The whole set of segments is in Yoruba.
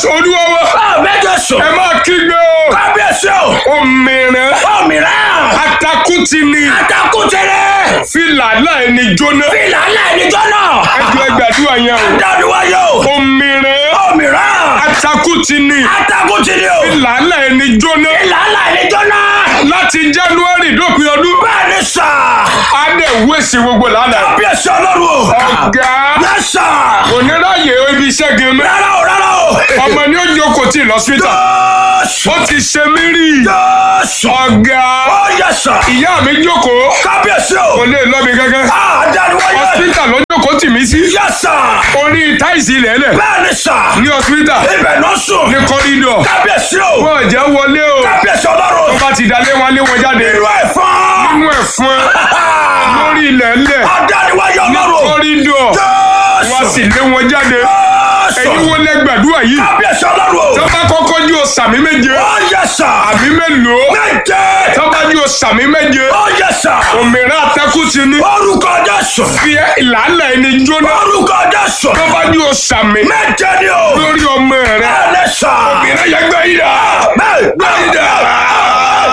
jésù olúwa wa àmì jésù. ẹ máa kígbe o kábíyèsí o. òmìnira òmìnira. atakuti ni àtàkùtẹ̀rẹ̀. fìlà láì ní jóná fìlà aláìníjọ́ náà. ẹjọ ẹgbàdúrà yẹn o dániwáyé o. òmìnira òmìnira. atakuti ni àtàkùtẹ̀rẹ̀ o. fìlà láì ní jóná fìlà aláìníjọ́ náà. láti january dópin ọdún bẹ́ẹ̀ ni sà. á dẹ̀ wéṣì gbogbo lánàá kábíyèsí ọlọ́run o. ọ̀gá yẹ sà. oníráyè ibi iṣẹ́ gan mẹ́ rárá o rárá o. ọmọ ni ó jókòó tí lọ́sítà jésù. ó ti ṣe mí rí jésù. ọ̀gá ó yẹ sà. ìyá mi jókòó kábíyèsí kò o. lè lọ́bi gángan àdániwáyé. hospital ló jókòó tì mí sí yẹ sà. orí táìsì lẹ́lẹ̀ bẹ́ẹ̀ ni sà. ní hospital ibẹ̀ náà sùn. ní kọ́rídọ̀ kábíyèsí o. wọ́n jẹ́ wọlé o kábíyèsí ọlọ́run. tó bá ti dalé wọn lé wọn jáde ìlú ẹ̀fọn. nínú ẹ̀fọn lórí ilẹ̀ ńlẹ̀ àdániwáyé ọlọ́run. kọ́rídọ̀ wọ́n sì lé wọn jáde ẹ̀yin wo lẹ gbàdúrà yìí kábíyèsí ọlọ́run. tó bá kọ́kọ́ jí o sàmì méje ó yẹ sà. àmì mélòó méje. tó bá jí o sàmì méje ó yẹ sà. òmìnira atẹ́kùn ti ní orúkọ jésù. fi ìlànà ẹni jóná orúkọ jésù. tó bá jí o sàmì méje ni o. lórí ọmọ rẹ ẹni sà. òmìnira yẹ gbẹ yìí dà gbẹ yìí dà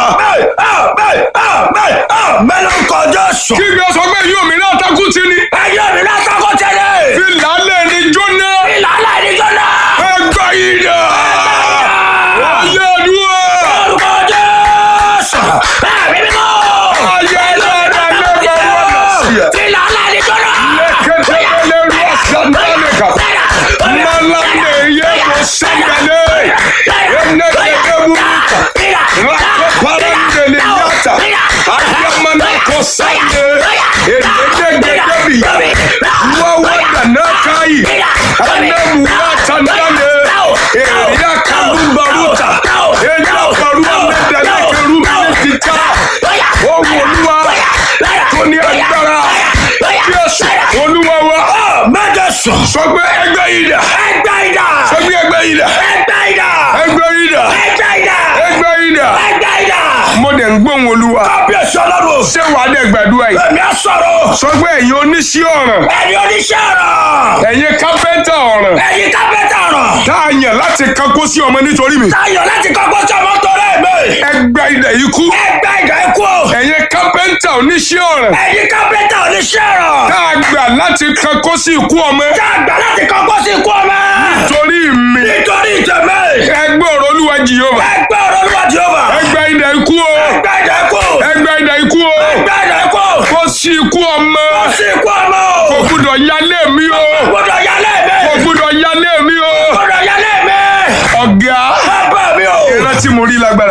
mẹ́lọ́kọ jésù. kí gbé sọ pé yìí òmìnira atẹ́kùn ti ní ayé mi látàkọ́ tẹ́lẹ̀. fi ìlànà ẹni jóná ìlànà ìdíjọ́ náà. ẹgbẹ yìí dà ayé àdúrà orúkọ jésù. ẹ̀mí mímọ́. ayé àdúrà lẹ́gbẹ̀ẹ́ wọn lọ sí ẹ. ìlànà ìdíjọ́ náà. Leketele ruasanaleka. Malande yebo sangale. Enekete buruta. Rakoparandele yata. Ayamana kosande. Ededegedebi. Wawada nakai. Anemu watandale. Eria kalumbaruta. Eria barua medeleke ruminetita. Ohun Olúwa tó ní agbára. Jésù Olúwa wa. mẹ́jọ sùn. Sọ pé ẹgbẹ́ yìí dà. ẹgbẹ́ ìdá. Sọ pé ẹgbẹ́ yìí dà. ẹgbẹ́ ìdá. Ẹgbẹ́ yìí dà. ẹgbẹ́ ìdá. Ẹgbẹ́ yìí dà. ẹgbẹ́ ìdá. Mo dẹ̀ ń gbóhùn Olúwa. kábíyèsí ọlọ́run. Ṣé wàá dẹ̀ gbàdúrà yìí? èmi á sọ̀rọ̀. Sọ pé ẹ̀yin oníṣẹ́ ọ̀ràn. ẹni oníṣẹ́ ọ̀rọ̀. Ẹ̀yin kápẹ́ntà ọ̀ràn. ẹ̀yin kápẹ́tà ọ̀rọ̀. Tá a yàn láti kankó sí ọmọ nítorí mi. táyọ̀ láti kọ́kọ́ tí ọmọ tó rẹ̀ mí. Ẹgbẹ́ ilẹ̀ ikú. ẹgbẹ́ ìdá ikú o. Ẹ̀yin kápẹ́ntà oníṣẹ́ ọ̀ràn. ẹ̀yin kápẹ́tà oníṣẹ́ ọ̀rọ̀. Tá a gbà láti kankó sí ikú ọmọ. tá a gbà láti kọ́kọ́ sí ikú ọmọ. Torí mi. nítorí ìtẹ̀mẹ́. Ẹgbẹ́ ọ̀rọ̀ Olúwa Jèhófà. ẹgbẹ́ ọ̀rọ̀ olúwa jehova. Ẹgbẹ́ ilẹ̀ ikú o. ẹgbẹ́ ìdá ikú. Ẹgbẹ́ ilẹ̀ ikú o. ẹgbẹ́ ìdá ikú. Kó sí ikú ọmọ. sí ikú ọmọ o. Kò gbúdọ̀ yálé mi o. gbọ́dọ̀ yálé mi. Kò gbúdọ̀ yálé mi o. gbọ́dọ̀ yálé mi. Ọ̀gá. bàbá mi o. Ìrántí mo rí lágbára.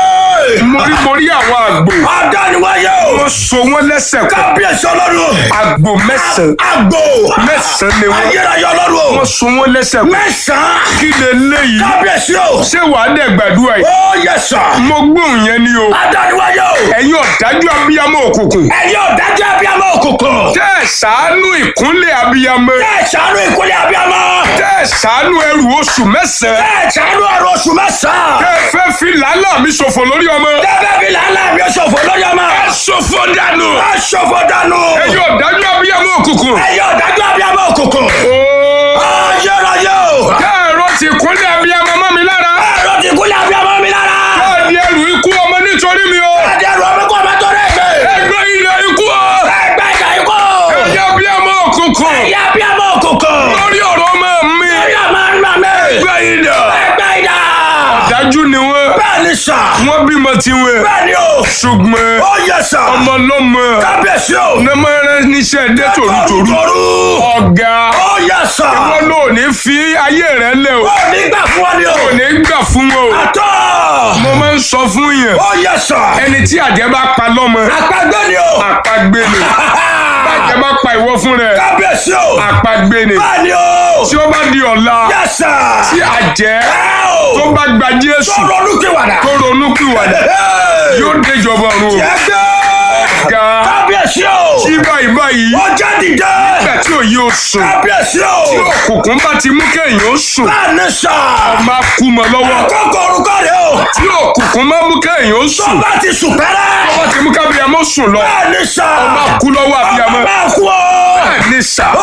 Mo rí mo rí àwọn àgbò. adániwáyé o. Wọ́n so wọ́n lẹ́sẹ̀ pọ̀. kábíyèsí ọlọ́run. Àgbò mẹ́sàn-án. àgbò. Mẹ́sàn-án ni wọ́n. ayérayé ọlọ́run o. Wọ́n so wọ́n lẹ́sẹ̀ pọ̀. mẹ́sàn-án. Kí lè léyìí? kábíyèsí o. Ṣé wàá dẹ̀ gbàdúrà yìí? ó yẹ sà. Mo gbóhùn yẹn ni o. adániwáyé o. Ẹ̀yin ọ̀dájú abiyamọ òkùnkùn. ẹ̀yin ọ̀dájú abiyamọ òkùnkùn. Tẹ́ ẹ̀ ṣàánú ìkúnlẹ̀ abiyamọ. ẹ ṣàánú ìkúlẹ̀ abiyamọ. Tẹ́ ẹ̀ ṣàánú ẹrù oṣù mẹ́sàn-án. ẹ ṣàánú ọ̀rọ̀ oṣù mẹ́sàn-án. Tẹ́ ẹ fẹ́ fi làálàá mi ṣòfò lórí ọmọ. tẹ́fẹ́ fi làálàá mi ṣòfò lórí ọmọ. Ẹ ṣòfò dànù. ẹ ṣòfò dànù. Ẹ̀yin ọ̀dájú abiyamọ òkùnkùn. ẹ̀yin ọ̀dájú abiyamọ òkùnkùn. Ooo. ayérayé o. Tẹ́ ẹ̀rọ ti kúnlẹ̀ abiyamọ mọ́ mi lára. ẹ̀rọ ti kúlẹ̀ abiyamọ mi lára. Tẹ́ ẹ̀ di ẹrù ikú ọmọ nítorí mi o. ẹ̀dẹ̀ ẹ̀rọ mi kọ́ ọmọ tó rẹ̀ gbé. Ẹgbẹ́ ilẹ̀ ikú o. ẹgbẹ́ ìjà ikú. Ẹ̀yin abiyamọ òkùnkùn. ẹ̀yin abiyamọ òkùnkùn. Lórí ọ̀rọ̀ ọmọ mi. ẹ̀yin ọmọ ńlá mi. Ẹgbẹ́ ilẹ̀. ẹgbẹ́ ìjà. Dájú ni wọ́n. bẹ́ẹ̀ ni sà. Wọ́n bímọ tiwọn. bẹ́ẹ̀ ni o. Ṣùgbọ́n ó yẹ sà. ọmọ lọ́mọ. kábíyèsí o. Nàmọ́rẹ́ níṣẹ́ dé tòrútòrú. toru. Ọ̀gá. ó yẹ sà. Wọ́n lò ní fi ayé rẹ̀ lẹ̀ o. ó ní gbà fún ọ ni o. Kò ní gbà fún wọn o. àtọ́. Mo máa ń sọ fún yẹn. ó yẹ sà. Ẹni tí àjẹ́ bá pa lọ́mọ. àpagbé ni o. Àpagbé ni. Bàjẹ́ bá pa ìwọ fún rẹ̀. kábíyèsí o. Àpagbé ni. bẹ́ẹ̀ ni o. Tí ó bá di ọ̀la. yẹ sà. Tí àjẹ́ ẹ o. tó bá gba Jésù sọ̀rọ̀ olùkíwàdà. tó ronú pìwàdà yóò déjọba ọ̀run o. yẹ gbé. Ọ̀gá. kábíyèsí o. Tí báyìí báyìí. ó jẹ́ dìde. Nígbà tí òye ò sùn. kábíyèsí o. Tí òkùnkùn bá ti mú kéèyàn ó sùn. bẹ́ẹ̀ ni sà. Máa kú mọ́ lọ́wọ́. kókó orúkọ rẹ o. Tí òkùnkùn máa mú kéèyàn ó tó sùn. bá ti sùn pẹ́rẹ́. Wọ́n ti mú kábíyamọ́ sùn lọ. bẹ́ẹ̀ ni sà. Máa kú lọ́wọ́ abiyamọ. máa kú o. Bẹ́ẹ̀ ni sà. ó yẹ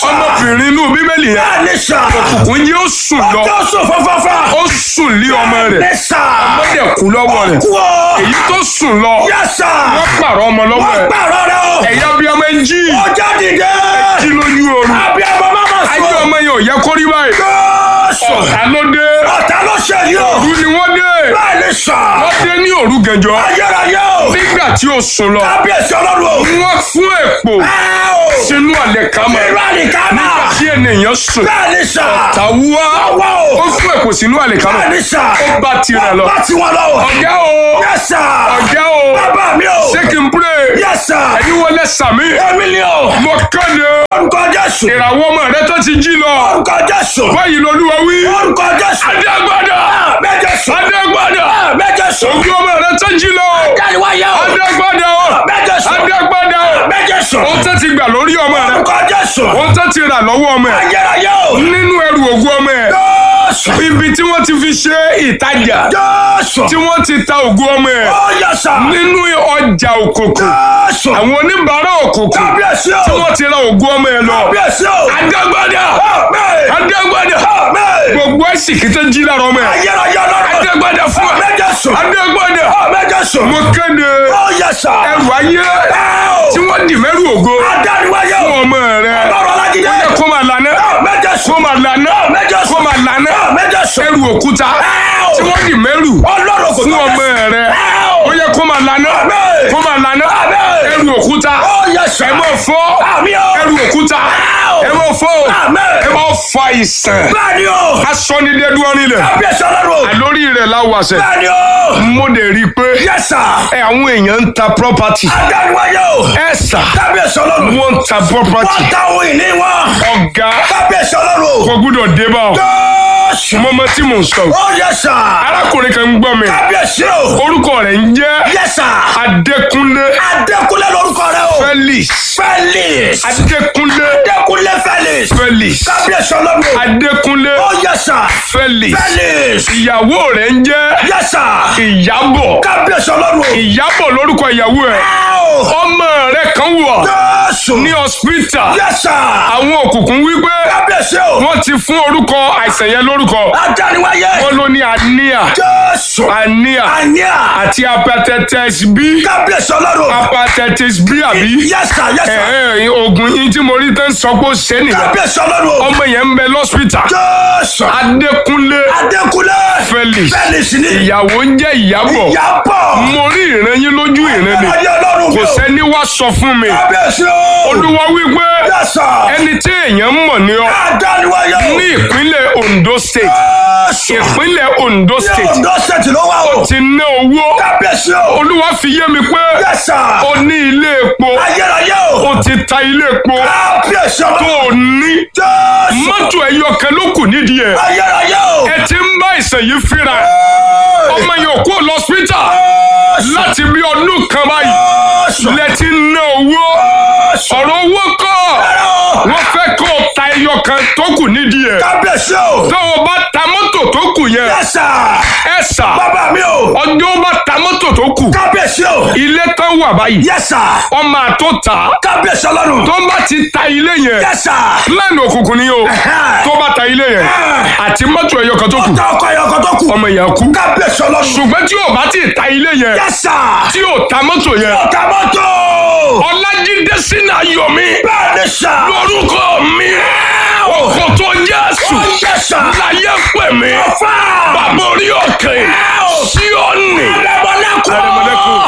sà. ọmọbìnrin inú bíbélì yẹn Bẹ́ẹ̀ ni sà. òun yóò sùn lọ Ọjọ́ sùn fáfáfá. ó sùn lé ọmọ rẹ̀ Ní sà. ó dẹ̀ kú lọ́wọ́ rẹ̀ Kú o. èyí tó sùn lọ Yẹ sà. wọ́n pààrọ̀ ọmọ lọ́wọ́ Wọ́n ẹ̀ pààrọ̀ rẹ̀ o. ẹ̀yà bí ọmọ ẹ̀ ń jí Ọjà dìde. jí lójú oorun Àbí ọmọ máma ayé sùn. ọmọ yẹn ò yẹ kó rí báyìí Jésù. ọ̀tá ló dé Ọ̀tá ló ṣe yìí o. òru ni wọ́n dé Bẹ́ẹ̀ ni sà. wọ́n dé ní òru gànjọ́ Ayérayé o. nígbà tí ó sùn lọ Kábíyèsí ọlọ́run o. wọ́n fún èpò Ẹ o. sínú àlẹ́ kámọ́ Irú àlìkámà. tí ènìyàn sùn Bẹ́ẹ̀ ni sà. tàwùwá Àwa o. ó fún èpò sínú àlẹ́ kámọ́ Bẹ́ẹ̀ ni sà. ó bá tirẹ̀ lọ Bá ti wọn lọ o. ọ̀gá o Yẹ sà. ọ̀gá o Bàbá mi o. ṣé kí n pray Yẹ sà. ẹ̀yin wọlé sàmì Èmi ni o. mo kéde Orúkọ Jésù. ìràwọ̀ ọmọ rẹ tó ti jí lọ Orúkọ Jésù. báyìí lolúwa wí Orúkọ Jésù. adégbádà Méjèèsù. adégbádà Méjèèsù. ògùn ọmọ rẹ tó jí lọ Jáde-wáyé o. adégbádà Méjèèsù. adégbádà Méjèèsù. ó tẹ́ ti gbà lórí ọmọ rẹ Orúkọ Jésù. ó tẹ́ ti rà lọ́wọ́ ọmọ ẹ Ayérayé o. nínú ẹrù ògùn ọmọ ẹ Jésù. ibi tí wọ́n ti fi ṣe ìtajà Jésù. tí wọ́n ti ta ògùn ọmọ ẹ Ó yẹ sà. nínú ọjà òkùnkùn Jésù. àwọn oníbàárà òkùnkùn Kábíyèsí o. tí wọ́n ti ra ògùn ọmọ ẹ lọ Kábíyèsí o. adégbádà Àmín. adégbádà Àmín. gbogbo ẹ̀sìnkì tó jí lára ọmọ ẹ Ayérayé ọlọ́run. adégbádà fún ẹ Méjèèsù. adégbádà Méjèèsù. mo kéde Ó yẹ sà. ẹrù ayé Ẹ o. tí wọ́n dì mẹ́rù ògo Adániwáyé fún o. ọmọ rẹ Ọlọ́run Ọlájídé. ó yẹ kó máa lànà Méjèèsù. kó máa lànà Méjèèsù. kó máa lànà Méjèèsù. ẹrù òkúta Ẹ o. tí wọ́n dì mẹ́rù Ọlọ́run kò fún tó ọmọ Jésù. rẹ Ẹ o. ó yẹ kó máa lànà Àmín. kó máa lànà Àmín. ẹrù òkúta Ó yẹ sà. ẹ máa fọ́ Àmín o. ẹrù òkúta o. ẹ máa fọ́ Àmín. ẹ máa fa ìsàn Bẹ́ẹ̀ni o. asọ́nidẹ́dúró nílẹ̀ Kábíyèsí ọlọ́run. àlórí rẹ̀ láwàṣẹ Bẹ́ẹ̀ni o. mo lè rí i pé Yẹ sà. ẹ àwọn èèyàn ń ta property Adániwáyé o. ẹ sà Kábíyèsí ọlọ́run. wọ́n ń ta property Wọ́n ta ohun ìní wọn. ọ̀gá Kábíyèsí ọlọ́run. kò gbúdọ̀ dé bá ọ Jésù. mọ́mọ́ tí mò ń sọ Ó yẹ sà. arákùnrin kan ń gbọ́ mi Kábíyèsí o. orúkọ rẹ̀ ń jẹ́ Yẹ sà. Adékúnlé Adékúnlé lórúkọ rẹ o. Felix Felix. Adékúnlé Adékúnlé Felix. Felix Kábíyèsí ọlọ́run. Adékúnlé Ó yẹ sà. Felix Felix. ìyàwó rẹ̀ ń jẹ́ Yẹ sà. Ìyábọ̀ Kábíyèsí ọlọ́run. Ìyábọ̀ lórúkọ ìyàwó ẹ̀ Áò. ọmọ rẹ̀ kan wọ̀ Jésù. ní hospital Yẹ sà. àwọn òkùnkùn wípé Kábíyèsí o. wọ́n ti fún orúkọ àìsàn yẹn lórúkọ Adániwáyé. wọ́n ló ní anemia Jésù. anemia Àníà. àti hepatitis B Kábíyèsí ọlọ́run. hepatitis B àbí Yẹ sà. Yẹ sà. ẹ ẹ oògùn yín tí mo rí tán sọ pé ó ṣe nìyẹn Kábíyèsí ọlọ́run. ọmọ yẹn ń bẹ lọ́sítà Jésù. Adékúnlé Adékúnlé. Felix Felix ni. ìyàwó ń jẹ́ Ìyábọ̀ Ìyábọ̀. mo rí ìran yín lójú ìran ni Ayé ọlọ́run kò mi o. sẹ́ni wá sọ fún mi Kábíyèsí o. olúwa wípé Yẹ sà. ẹni tí èèyàn mọ̀ ní ọ Adániwáyé o. ní ìpínlẹ̀ Ondo state Jésù. ìpínlẹ̀ Ondo Ní state Ondo State ló wà o. ti ná owó Kábíyèsí o. olúwa fi yé mi pé Yẹ sà. o ní ilé epo Ayérayé o. o ti ta ilé epo Kábíyèsí tó ọlọ́run. o ní Jésù. mọ́tò ẹyọ kan ló kù nídìí ẹ̀ Ayérayé o. ẹ ti ń bá ìsàn yìí fínra ọmọ yẹn ò kú lọ hospital láti bí ọdún kan báyìí Jésù. lẹ ti ń ná owó ọ̀rọ̀ owó kọ́ wọ́n fẹ́ kó o ta ẹyọ kan tó kù nídìí ẹ̀ Kábíyèsí o. tó o bá ta mọ́tò tó kù yẹn Yẹ sà. ẹ sà Bàbá mi o. ọjọ́ ó bá ta mọ́tò tó kù Kábíyèsí o. ilé tán wà báyìí Yẹ sà. ọmọ àtó ta Kábíyèsí ọlọ́run. tó bá ti ta ilé yẹn Yẹ sà. plan òkùnkùn ni o tó bá ta ilé yẹn àti mọ́tò ẹyọ kan tó kù Ọ̀tá ọkọ̀ ẹ̀yọ̀ kan tó kù. ọmọ yẹn kú Kábíyèsí ọlọ́run. ṣùgbọ́n tí o bá ti ta ilé yẹn Yẹ sà. tí o ta mọ́tò yẹn Ọ̀tá mọ́tò. ọlájídé sínú ayọ̀mí Bẹ́ẹ̀ni sà. lórúkọ mi ọkọ̀ tó jésù Ó yẹ sà. láyé pè mí Ọ̀fà. bàbá orí òkè sí ọ̀nì Arẹmọlẹ́kùn. Arẹmọlẹ́kùn.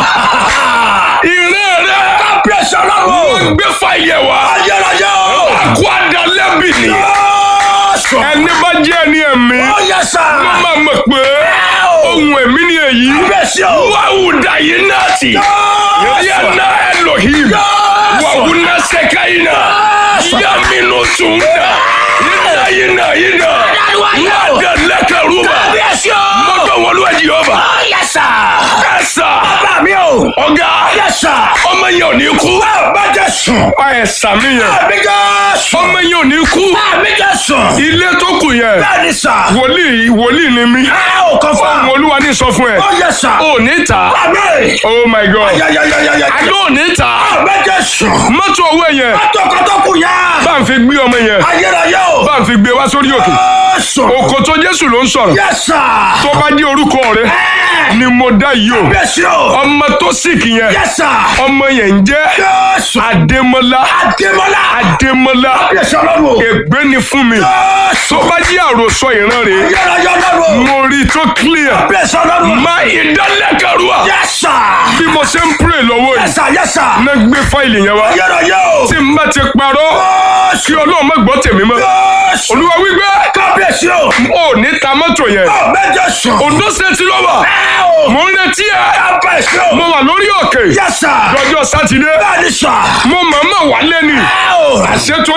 ìrẹ́ rẹ Kábíyèsí ọlọ́run. wọ́n gbé fàyẹ̀ wá Ayérayé o. àkó àdálẹ́bì ni Jésù. ẹni bá jẹ́ ẹni ẹ̀mí Ó yẹ sà. wọ́n máa mọ̀ pé ohun ẹ̀mí ni èyí Kábíyèsí o. wàhùdà yìí náà tì yànnà Elohim wàhùnà sẹ́káyìnà yàmínú tùmdà yìnà yìnà yìnà wàdà lẹ́kẹ̀rúbà Kábíyèsí o. mọ́tò wọlé ẹ̀jì ọba Ó yẹ sà. ẹ̀sà Bàbá mi o. ọ̀gá Yẹ sà. ọmọ yẹn ò ní kú Bàbá Jésù. ẹ̀sà mi yẹn Àmì Jésù. ọmọ yẹn ò ní kú Àmì Jésù. ilé tó kù yẹn Bẹ́ẹ̀ni sà. wòlíì wòlíì ni mí Ẹ ò kàn fún ohun wa. olúwa ní sọ fún ẹ Ó yẹ sà. ò ní ta Àmì. oh my god Yayayayaya. àdó ò ní ta Àmì Jésù. mọ́tò owó yẹn Tọkọtọkù yá. bá ń fi gbé ọmọ yẹn wá sórí òkè Jésù. òkò tó jésù ló ń sọ̀rọ̀ Yes, sir. tó bá jẹ́ orúkọ rẹ ni mo dá yìí o Kábíyèsí o. ọmọ tó sìkì yẹn Yes, sir. ọmọ yẹn ń jẹ́ Jésù. adémọlá Adémọ́lá. adémọlá Kábíyèsí ọlọ́run o. ègbé ni fún mi Jésù. tó bá jẹ́ àròsọ ìran rẹ̀ Yọ̀rọ̀ yọ̀ ọlọ́run o. mo rí i tó clear Kábíyèsí ọlọ́run o. má ìdálẹ́kẹ̀rúà Yes, sir. bí mo ṣe ń pray lọ́wọ́ Yes, yìí sir. Yes, sir. ná gbé fáìlì yẹn wá Yọ̀rọ̀ yọ̀ o. tí n bá ti parọ́ kí ọlọ́run má gbọ́ tèmi mọ́ Jésù. olúwa wípé Kábíyèsí o. ò ní ta mọ́tò yẹn Ọ̀ méje sùn. Ondo State ló wà Ẹ o. mo ń retí ẹ Kábíyèsí o. mo wà lórí òkè Yes, sir. lọ́jọ́ sátidé Bẹ́ẹ̀ni sà. mo mọ̀ọ́mọ̀ wálé ni Ẹ o. àṣetò